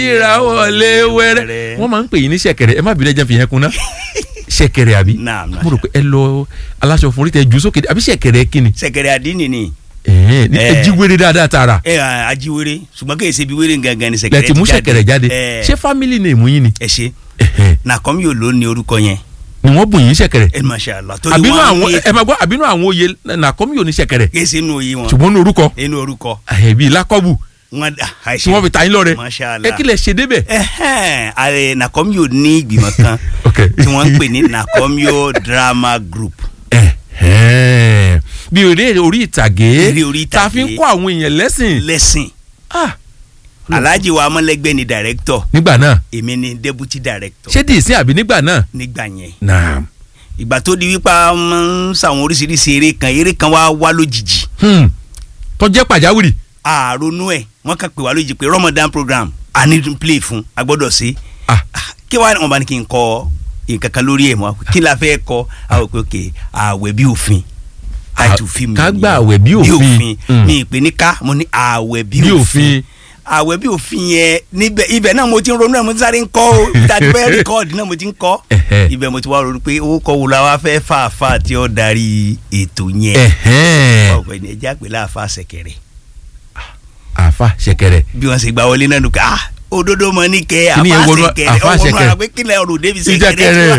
ìràwọlé wẹ́rẹ́ wọ́n máa ń pè yín ní ṣẹ̀kẹ̀rẹ̀ ẹ má bìí lẹ́jẹ̀ fi yẹn kunná ṣẹ̀kẹ̀rẹ̀ àbí Naam, naam. mo rò pé ẹ lọ aláṣọ fún orí tẹ jù sókè àbí ṣẹ̀kẹ̀rẹ̀ kí ni sẹ̀kẹ̀rẹ̀ àdínì ni ẹ ẹ jí wéré dáadáa tààrà ẹ ajiwere ṣùgbọ́n kì í ṣe bí wéré gangan ni lẹ sẹ̀kẹ̀rẹ̀ ti mú ṣẹ̀kẹ̀rẹ̀ jáde ẹ ṣé fámìlì ni èmú yín ni ẹ ṣe Ẹ̀hẹ̀. nàkọ́m yóò ló ní orúkọ yẹn ni wọ́n bùn yín ṣẹ̀kẹ̀rẹ̀ ẹ masha Allah torí àbínú wọn àwọn ní ẹ máa gbọ́ àbínú àwọn oyè nàkọ́mí ò ní ṣẹ̀kẹ̀rẹ̀ kì í ṣe inú òye wọn ṣùgbọ́n ní orúkọ inú orúkọ ẹ̀bí lákọ́bù wọn tí wọ́n fi ta yín lọ́rẹ masha ẹ Allah kí lẹ ṣe débẹ̀. ẹhẹn ààrẹ nàkọ́m yóò ní ìgbìmọ̀ kan Ok. tí wọ́n ń pè ní nàkọ́m yóò drama group Ẹ̀hẹ́n. bí eré orí ìtàgé Eré orí tá a fi ń ìtàgé. kọ́ àwọn èèyàn lẹ́sìn lẹ́sìn Ah, alhaji wa amọ̀lẹ́gbẹ́ ni director nígbà náà èmi ni deputy director ṣé dìísín àbí nígbà náà. nígbà yẹn náà ìgbà tó di wípé a máa ń sàwọn oríṣiríṣi eré kan eré kan wá wá lójijì hmm. tó jẹ́ pàjáwìrì. àrònú ẹ̀ wọ́n kàn pè wá lójijì pé Ramadan program a ní to play fún a gbọ́dọ̀ sí Ah. kí wàá wọn bá ní kí n kọ nǹkan kan lórí ẹ̀ mọ́ kí la fẹ́ kọ àwọn òpè òkè ààwẹ̀ bí òfin táìtù fíìmù ká nìyẹn. gba àwẹ̀ bí òfin. Hmm. mi ìpè ní ká mo ní ààwẹ̀ bí bí òfin òfin. ààwẹ̀ bí òfin yẹn níbẹ̀ ibẹ̀ náà mo ti ń ronú ẹ̀ mo ti sáré ń kọ́ o tàbí bẹ́ẹ̀ rìkọ́ọ̀dì náà mo ti ń kọ́ Ẹ̀hẹ́. ibẹ̀ mo ti wá ronú pé owó kọ́ wo la wá fẹ́ fà fà tí ó darí ètò yẹn Ẹ̀hẹ́n. ọ̀gbẹ́ni ẹja pè láàfà ṣẹ̀kẹ̀rẹ̀ àfa ṣẹ̀kẹ̀rẹ̀. bí wọ́n ṣe gba wọlé náà nù ká ah òdodo mọ ní kẹ Kíní yẹn àfà wọnú ṣẹ̀kẹ̀rẹ̀ àfà ọwọ́nú ṣẹ̀kẹ̀rẹ̀. ara pé kílẹ̀ ọ̀rọ̀ débi ìjẹkẹrẹ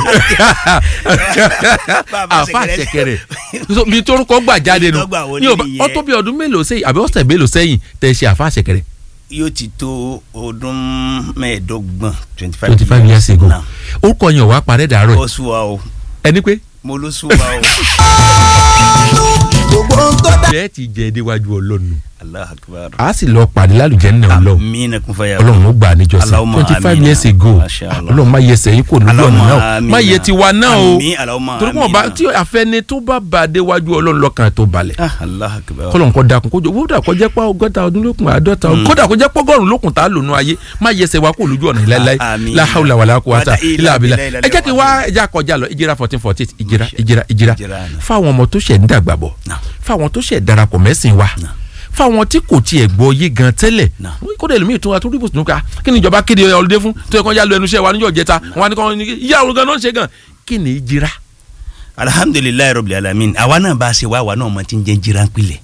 Bàbá àfa ṣẹ̀kẹ̀rẹ̀. ṣẹ̀kẹ̀rẹ̀ So, bí torúkọ gbà jáde Ibi nu tó gbà wọlé ní ọba nìyẹn. ọtọ bí ọdún mélòó sẹ́yìn àbí ọ̀sẹ̀ mélòó sẹ́yìn tẹ ṣe àfa ṣẹ̀kẹ̀rẹ̀ yóò ti tó ọdún mẹ́ẹ̀ẹ́dọ́gbọ̀n twenty five twenty five years ago Now, orúkọ yẹn ò wá parẹ́ dàárọ̀ ó sú wa o ẹni pé mo ló sú wa o gbogbo ohun tó dá. bẹ́ẹ̀ ti jẹ́ déwájú ọlọ́run Allahu Akbar a sì lọ pàdé lálùjẹ́ nínú ọlọ́run amina kun faya ọlọ́run ó gbà á níjọsìn Allahumma twenty five amina. years ago Masha Allah. ọlọ́run má yẹ sẹ́yìn kò lójú ọ̀nà Allahumma náà má yẹ amina. tiwa náà o Àmín, Allahumma torí wọn bá amina. tí àfẹni tó bá bá a déwájú ọlọ́run lọ́kàn tó balẹ̀ ah Allahu Akbar kọlọ̀ nǹkan dakun kójọ kódà kó jẹ́ pé ọgọ́ta ọdún lókun àádọ́ta ọdún kódà kó jẹ́ pé ọgọ́rùn lókun tá a lò nù ayé má yẹsẹ̀ wa kó lójú ọ̀nà láéláé Àmín. la hawla wala quwata Wala illa illa billah billahi ẹ jẹ́ kí wá ẹ jẹ́ kọjá lọ ìjìrà fourteen forty eight ìjìrà ìjìrà ìjìrà Ìjìrà ni. fáwọn ọmọ tó ṣẹ̀ ń dàgbà bọ̀ Náà. fáwọn tó ṣẹ̀ darapọ̀ mẹ́sìn wa Náà. fáwọn tí kò tiẹ̀ gbọ́ yé gan tẹ́lẹ̀ Náà. kódà èlòmíì tún wa tó rí bùsùn ká kí ni ìjọba kéde ọlọ́dẹ fún tó yẹ kó yá lọ ẹnu iṣẹ́ wa níjọ́ jẹta wọn ni kò ní ìyá òrùn gan náà ń ṣe gan kí ni ìjìrà alhamdulilayi rabbil alamin àwa náà bá a ṣe wá àwa náà mọ ti ń jẹ́ jíra pilẹ̀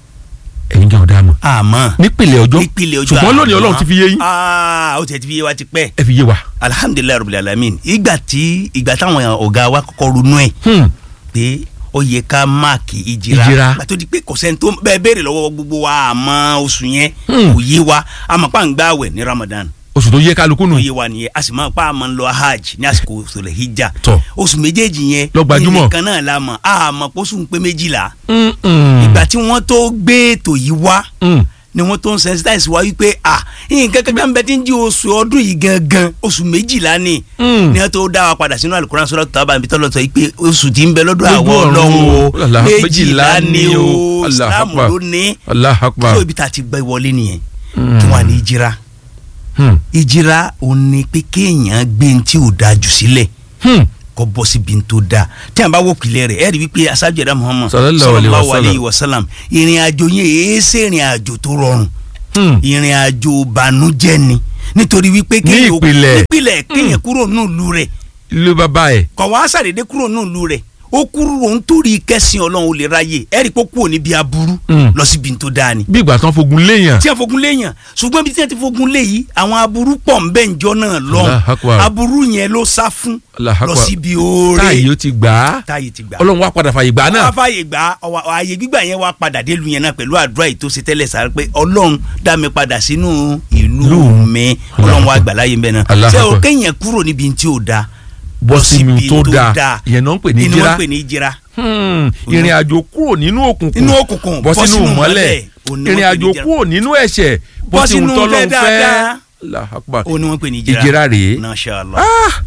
ẹ̀yin gan ọ̀dà mọ̀ àmọ́ nípìnlẹ̀ ọjọ́ nípìnlẹ̀ ọjọ́ ṣùgbọ́n lónìí àmọ́. ọlọ́run ti fi yé yín aa ó ti ti fi yé wa ti pẹ́ ẹ fi yé wa. alhamdulilayi rabbil alamin ìgbà tí ìgbà táwọn ọ̀gá wa kọ́kọ́ ronú ẹ̀ Hmm. pé ó yẹ ká máàkì ìjìra Ìjìra. gbà tó di pé kò sẹ́ni tó bẹ́ẹ̀ béèrè lọ́wọ́ gbogbo wa àmọ́ oṣù yẹn Hmm. kò yé wa àmọ́ pa ń gbààwẹ̀ ní Ramadan oṣù tó yẹ kálukú nù kò yé wa nìyẹn a sì máa pa àmọ́ ń lọ hajj ní àsìkò òṣèlè hijja Tọ́. oṣù méjèèjì yẹn Lọ gbajúmọ̀. nìkan náà la mọ̀ àmọ́ pósù ń pé méjìlá Mm-mm. ìgbà tí wọ́n tó gbé ètò yìí wá Mm. ni wọ́n tó ń sensitize wa wípé ah nǹkan kankan bẹ tí ń jí oṣù ọdún yìí gangan oṣù méjìlá ni Mm. ni wọ́n tó dá wa padà sínú alukuran sọ́dọ̀ tó bá mi tọ́lọ̀ sọ pé oṣù tí ń bẹ lọ́dọ̀ Lójú àwọn ọ̀run ọlọ́run o. o Allah, méjìlá ni o Allah islam Akbar. ló ní Allah akbar. tó ibi tá a ti gbẹ wọlé nìyẹn Mm. kí wọ́n á ní ìjìra Hmm. ìjìra ò ní pé kéèyàn gbé ní tí ò da jù sílẹ̀ Hmm. kọ́ bọ́ síbi ní tó da tí a bá wò pilẹ̀ rẹ̀ ẹ̀rí wípé asájú ẹ̀dá muhammad Sallallahu alaihi wasallam. alayhi wa sallam ìrìn àjò yẹn èé ṣe ìrìn àjò tó rọrùn Hmm. ìrìn àjò ìbànújẹ́ ni nítorí wípé kéèyàn ó- ìpìlẹ̀. nípìlẹ̀ kéèyàn kúrò nílùú rẹ̀ ilé bàbá ẹ̀. kọ̀ wá sàdédé kúrò nílùú rẹ̀ ó kúrò nítorí kẹ́sìn ọlọ́run ó lè ráyè ẹ̀rí pé ó kúrò níbi aburú Mm. lọ síbi tó dáa ni bí ìgbà tán fogun léèyàn. tí a fogun léèyàn ṣùgbọ́n bí tí a ti fogun lé yìí àwọn aburú pọ̀ ń bẹ́ ǹjọ́ náà Allahu lọ́hùn Akbar. aburú yẹn ló sá fún Allahu lọ Akbar. síbi oore táyì ó ti gbà á. táyì ti gbà ọlọ́run wá padà fàyè gbà á wọ́n náà. á fààyè gbà ọwọ́ ààyè gbígbà yẹn wá padà délu yẹn náà pẹ̀lú àdúrà yìí tó ṣe tẹ́lẹ̀ sáré pé ọlọ́run dá mi padà sínú ìlú Ìlú. mi ọlọ́run wá gbà láyé mbẹ́ náà Allahu ṣé o Akbar. kéèyàn kúrò níbi tí ò da bọ́ lọ síbi síbi tó tó dáa dáa. ìyẹn náà ń pè ní inú wọn jíra. pè ní jíra Hmm. ìrìn àjò kúrò nínú òkùnkùn Inú òkùnkùn, bọ́ bọ́ sínú sínú mọ́lẹ̀ ìmọ́lẹ̀. Òun ni ìrìn wọ́n pè àjò ní jíra. kúrò nínú ẹ̀ṣẹ̀ bọ́ Bọ́ sínú sínú tọ́lọ́run fẹ́ fẹ́. dáadáa. Allahu Akbar. ó ní wọ́n pè ní jíra ìjíra rèé. Masha Allah.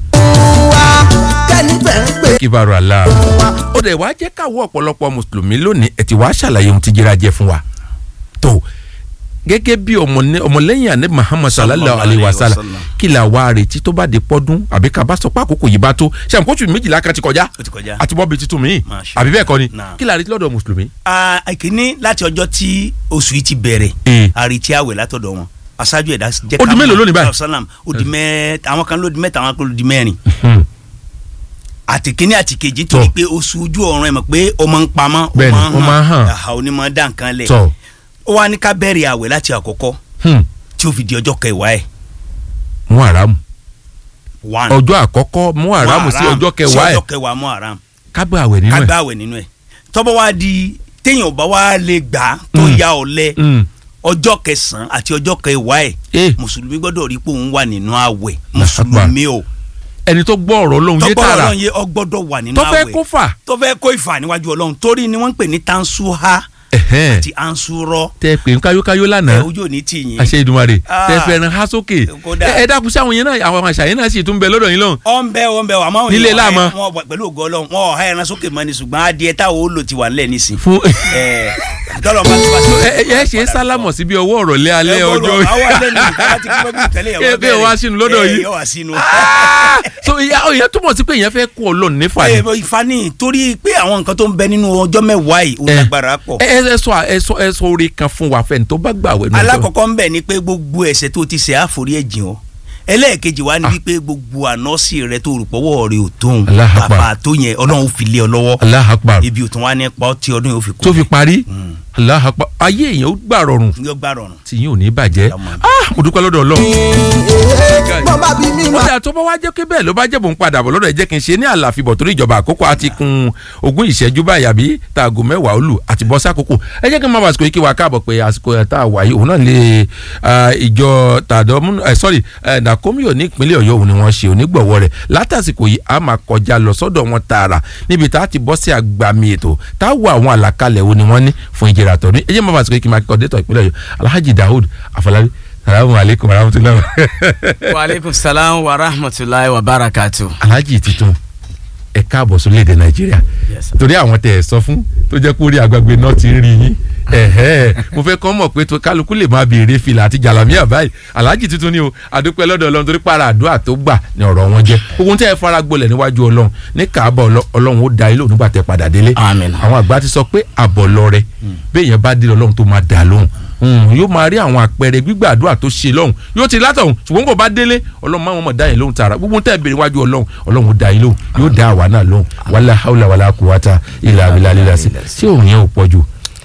wa kẹ́ni fẹ́ ń pè kíbarò àlá. wa. ó dẹ̀ wá jẹ́ káwọ́ ọ̀pọ̀lọpọ̀ mùsùlùmí lónìí ẹ̀ ti wá ṣàlàyé ohun tí jíra jẹ́ fún wa. tó gẹ́gẹ́ bí ọmọne- ọmọlẹ́yìn àná Muhammad sallallahu alayhi wa sallam kí la wá retí tó bá di pọ́dún àbí ká bá sọ pé àkókò yìí bá tó ṣe àmukóṣù méjìlá kan ti kọjá ó ti kọjá. àti bọ́ọ̀bì tuntun mi Masha àbí bẹ́ẹ̀ kọ́ ni Naam. kí la retí lọ́dọ̀ mùsùlùmí. Ah, ìkíní láti ọjọ́ tí oṣù yìí ti bẹ̀rẹ̀ Eh. àrètí àwẹ̀ látọ̀dọ̀ wọn aṣáájú ẹ̀dá jẹ́ Ó di mélòó lónìí báyìí? salam ó di mẹ́ta àwọn kan ló di mẹ́ta àwọn kan ló di mẹ́rin Hmm. àti kínní àti kejì torí Tọ́. pé oṣù ojú ọ̀run ẹ̀ mọ̀ pé ó máa ń pamọ́ Bẹ́ẹ̀ni, ó máa ń hàn. àhà onímọ̀ dá nǹkan lẹ̀ tọ ó wá ní ká bẹ̀rẹ̀ àwẹ̀ láti àkọ́kọ́ hmm. tí ó fi di ọjọ́ kẹwàá ẹ̀ mú àràmù one ọjọ́ àkọ́kọ́ mú àràmù sí ọjọ́ kẹwàá sí ẹ̀ ọjọ́ kẹwàá mú àràmù kágbà àwẹ̀ nínú ká ẹ̀ gbá àwẹ̀ nínú ẹ̀ tọ́bọ̀ wá di téèyàn bá wá lè gbà á tó Mm. ya ọ̀lẹ Hmm. ọjọ́ kẹsàn-án àti ọjọ́ kẹwàá ẹ̀ Eh. mùsùlùmí gbọ́dọ̀ rí pé òun wà nínú àwẹ̀ mùsùlùmí o ẹni tó gbọ́ ọ̀rọ̀ Ọlọ́run yé tọ́gbọ́n tààrà ọlọ́run yé ọgbọ́dọ̀ wà nínú tó àwẹ̀ fẹ́ kó fà tó fẹ́ kó ìfà níwájú ọlọ́run torí ni wọ́n ń pè ní tansuha ẹ̀hẹ́n. àti ansurọ tẹ pé ń káyókáyó ẹ lánàá ojú òní tì yín àṣẹ Èdùmàrè Ah. tẹ fẹ́ràn há sókè Kódà. ẹ ẹ dákun sí àwọn yẹn náà àwọn àṣà yẹn náà sì tún bẹ lọ́dọ̀ yín lọ́hùn ọ ń bẹ ọ ń bẹ wà máa ń Nílé láàmú. wọn wà pẹ̀lú ògo ọlọ́run wọn ọ̀há ẹran sókè mọ́ ni ṣùgbọ́n adìẹ táwọn ó lò ti wà nílẹ̀ nísìn fún ẹ tọ́lọ̀ bá ti wá sí. ẹ ẹ ṣe sálámọ̀ síbi ọwọ́ ọ̀rọ̀ lé alẹ́ ọjọ́ àwọn alẹ́ ní ìta láti kí lọ́gbìn tẹ́lẹ̀ Ẹ bẹ́ẹ̀ wá sínú lọ́dọ̀ yìí. yóò wá sínú. Ah! so ìyá ìyá túmọ̀ sí pé ìyẹn fẹ́ kó Ọlọ́run nífà ẹ ni bọ ìfani torí pé àwọn nǹkan tó ń bẹ nínú ọjọ́ mẹ́wàá yìí ó Ẹ. lágbára pọ̀. ẹ ẹ sọ ẹ sọ ẹ sọ orí kan fún wa fẹ́ni tó bá gbà wẹ̀ náà alákọ̀ọ́kọ́ ń bẹ ni pé gbogbo ẹ̀ṣẹ̀ tó ti ṣẹ̀ àforí ẹ̀jìn o ẹlẹ́ẹ̀kejì wa ni wípé gbogbo ànọ́sì rẹ tó rò pọ́wọ́ rẹ ò tóun Allahu Akbar. bàbá tó yẹn ọlọ́run fi lé ọ lọ́wọ́ Allahu Akbar ibi òtún wa ní pa ọ́ tí ọdún yóò fi kú tó fi parí Allahu Akbar ayé èèyàn ó gbà rọrùn yóò gbà rọrùn. tí yín ò ní bàjẹ́ Ọmọ. ah mo dúpẹ́ lọ́dọ̀ Ọlọ́run bọ́n bá bí mi ó máa dà tó bá wá jẹ́ pé bẹ́ẹ̀ ló bá jẹ́ bò ń padà bọ̀ lọ́dọ̀ ẹ̀ jẹ́ kí n ṣe ní àlàfibọ̀ torí ìjọba àkókò àti kun ogún ìṣẹ́jú báyìí àbí taago mẹ́wàá ó lù àti bọ́ sákòókò ẹ jẹ́ kí n máa bá àsìkò yìí kí wa káàbọ̀ pé àsìkò ẹ̀ tá a wà yìí òun náà lè ah, ìjọ tàdọ́mú ẹ̀ sọ́rí ẹ̀ nàkómíò ní ìpínlẹ̀ ọ̀yọ́ òun ni wọ́n ṣe onígbọ̀wọ́ rẹ̀ látàsìkò yìí a máa kọjá lọ sọ́dọ̀ wọn tààrà níbi tá a ti bọ́ sí àgbàmì ètò tá a wo àwọn àlàkalẹ̀ wo ni wọ́n ní fún ìjìrà tọ̀dún ẹ jẹ́ máa bá àsìkò yìí kí n máa kíkọ́ dẹ́tọ̀ ìpínlẹ̀ ọ̀yọ́ alhaji daoud afọlábí salamu alaykum wa rahmatulahi wa aleykum salaam wa rahmatulahi wa barakatu. alhaji titun ẹ káàbọ̀ sórílẹ̀-èdè nàìjíríà Yes, sir. torí àwọn tẹ̀ ẹ̀ sọ fún tó jẹ́ kó rí àgbàgbé náà ti ń rí yín ẹ̀hẹ́ mo fẹ́ kọ́ mọ̀ pé tó kálukú lè máa béèrè fìlà àti jàlámíà báyìí alhaji titun ni o àdúpẹ́ lọ́dọ̀ ọlọ́run torí para àdúrà tó gbà ní ọ̀rọ̀ wọn jẹ́ ogun tẹ́ ẹ fara gbolẹ̀ níwájú ọlọ́run ní kàábọ̀ ọlọ́- ọlọ́run ó da ilé òun nígbà tẹ́ padà délé Àmín. àwọn àgbà ti sọ pé àbọ̀ lọ́rẹ bẹ́ẹ̀ yẹn bá dé ọlọ́run tó máa dà lóhùn Mm, yóò máa rí àwọn àpẹẹrẹ gbígbàdúrà tó ṣe lọ́hùn yóò ti látọ̀hún ṣùgbọ́n kò bá délé ọlọ́run máa mọ̀ dá yẹn lóhùn tààrà gbogbo tẹ́ ẹ béèrè wájú ọlọ́run ọlọ́run ó dá yín lóhùn yóò dá àwa náà lóhùn wàlá haúlà wàlá kùwàtà ilà abilà lílà sí ṣé òun yẹn ò pọ̀ jù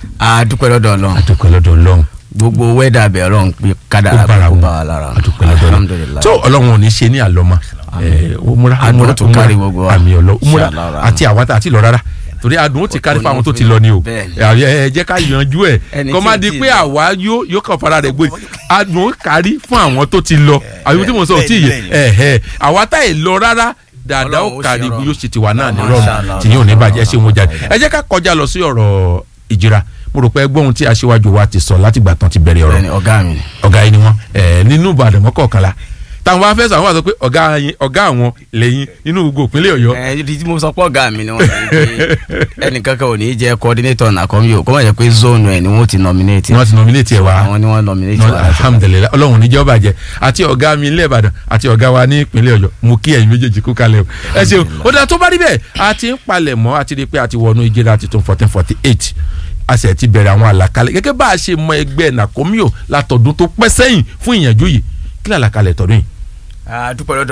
a dúpẹ́ lọ́dọ̀ ọlọ́run àdúpẹ́ lọ́dọ̀ ọlọ́run gbogbo wẹ́dà bẹ̀ ọlọ́run pé ó kádàrá bára kó mu bá wa lára àdúpẹ́ lọ́dọ̀ ọlọ́run alhamdulilayi tó ọlọ́run ò ní ṣe ní àlọ́mà umura Àdúrà umura tó kárí gbogbo wa. àmì ọlọ́ umura Inshallah rahman. àti àwọn àti lọ rárá torí adùn ó ti kárí fún àwọn tó ti lọ ni o Bẹ́ẹ̀ni. ẹ ẹ jẹ́ ká yanjú ẹ̀ Ẹni kọ́ tí má ò di tíì pé lọ. àwa yóò yóò kàn fara rẹ̀ gbé adùn ó kárí fún àwọn tó ti lọ àbí tí mo sọ ò tí ì yẹ bẹ́ẹ̀ni, ẹ ẹ àwa tá ì lọ rárá dáadáa ó Ọlọ́run ó kárí ṣe rọrùn. yóò ṣe tiwa náà ní Masha rọrùn Allah. tí yóò ní bàjẹ́ ẹ ṣe wọn jáde ẹ jẹ́ ká kọjá lọ sí ọ̀rọ̀ ìjìra mo rò pé ẹgbọ́n ohun tí aṣíwájú wa ti sọ látìgbà tán ti bẹ̀rẹ̀ ọ̀rọ̀ bẹ́ẹ̀ni ọ̀gá mi ni. ọ̀gá yìí ni wọ́n ẹ̀ nínú ìbàdàn mọ́kànlá táwọn bá fẹ́ sọ àwọn àti pé ọ̀gá yín ọ̀gá àwọn lẹ́yìn inú gbogbo ìpínlẹ̀ ọ̀yọ́ ẹ ibi tí mo sọ pé ọ̀gá mi ni wọ́n sọ pé ẹnìkankan ò ní jẹ́ coordinator nàkọ́mi o kó má jẹ́ pé zone ẹ̀ ni wọ́n ti nominate ni wọ́n ti nominate ẹ̀ wá àwọn ni wọ́n nominate Nọ- wa láti- alhamdulilayi ọlọ́run níjẹ́ ọba jẹ́ àti ọ̀gá mi ilé ìbàdàn àti ọ̀gá wa ní ìpínlẹ̀ ọ̀yọ́ mo kí ẹ̀yin méjèèjì kú kalẹ̀ o ẹ ṣeun ó dáa tó bá rí bẹ́ẹ̀ a ti ń palẹ̀ mọ́ a ti rí i pé a ti wọnú ìjìra tuntun fourteen forty eight a sì ti bẹ̀rẹ̀ àwọn àlàkalẹ̀ gẹ́gẹ́ bá a ṣe mọ ẹgbẹ́ nàkómíò látọ̀dún tó pẹ́ sẹ́yìn fún ìyànjú yìí kí làlàkalẹ̀ tọdún yìí a dúpẹ́ lọ́dọ̀